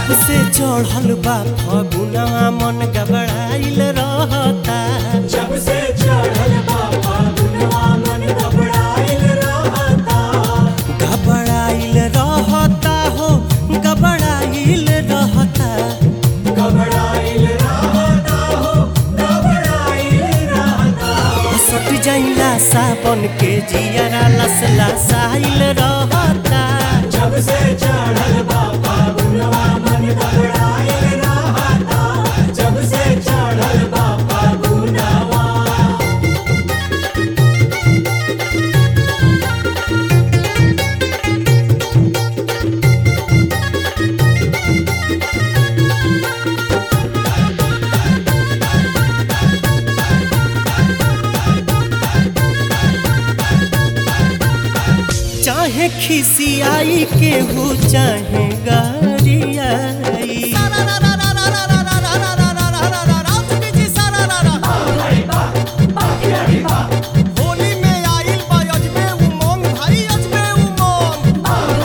जब से चढ़ल बा फगुनवा मन गबड़ाइल रहता जब से चढ़ल बा फागुनवा मन घबराइल रहता घबराइल रहता हो घबराइल रहता घबराइल रहता हो घबराइल रहता सट जाइला साबन के जियरा लसला साइल रहता जब से चढ़ल बा फागुनवा मन घबराइल रहता जब से चढ़ल बा फागुनवा चाहे खिसियाई केहू चाहे गरियाई होली में आइल बा अजबे उमंग भाई अजबे उमंग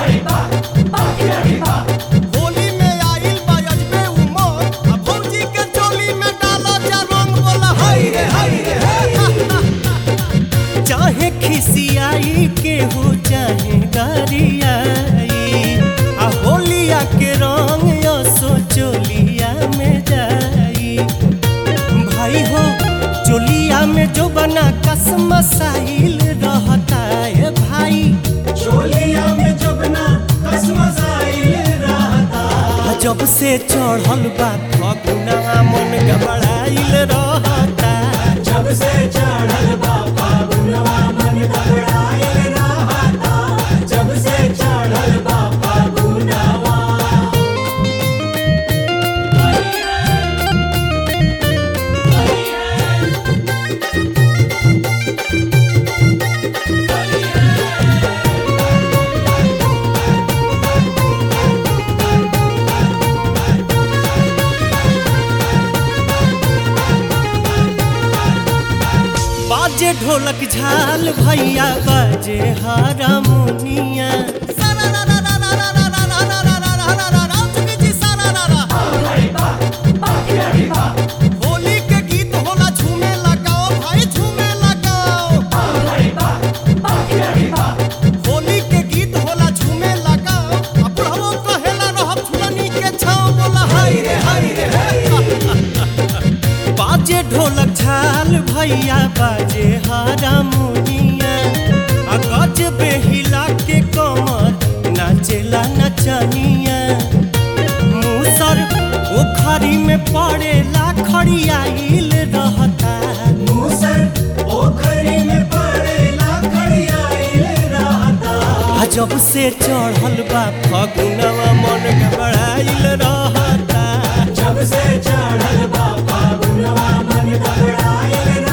होली में आइल बा अजबे उमंग आ भौजी के चोली में डालो जा रंग बोला हाय रे हाय रे हाय चाहे खिसियाई केहू चाहे गरियाई आ होलिया के रंग असो चोलिया में जाई भाई हो चोलिया में जो बना कसम साहिल रहता है भाई चोलिया में जबना कसमसाइल रहता आ जब से चढ़ल बा फगुना मन गबड़ाइल रहता जब से चढ़ल बा फागुनवा मन घबराइल रहता जब से चढ़ल बा फागुनवा बाजे ढोलक झाल भैया बाजे हारमोनिया होली के गीत होला झूमे लगाओ भाई झूमे लगाओ होली के गीत होला झूमे लगाओ आ बुढ़वो कहेला रहब झुलनी के छाव बोला हाय रे हाय रे बाजे ढोलक झाल भैया बाजे हारमोनिया आ गज बेहिला के कमर नाचेला नचनिया मूसर ओखरी में पड़ेला खड़ियाइल रहता मूसर पोखरी में पड़ेला खड़ियाइल रहता आ जब से चढ़ल बा फगुनवा मन घबराइल रहता जब से चढ़ल बा फागुनवा मन घबराइल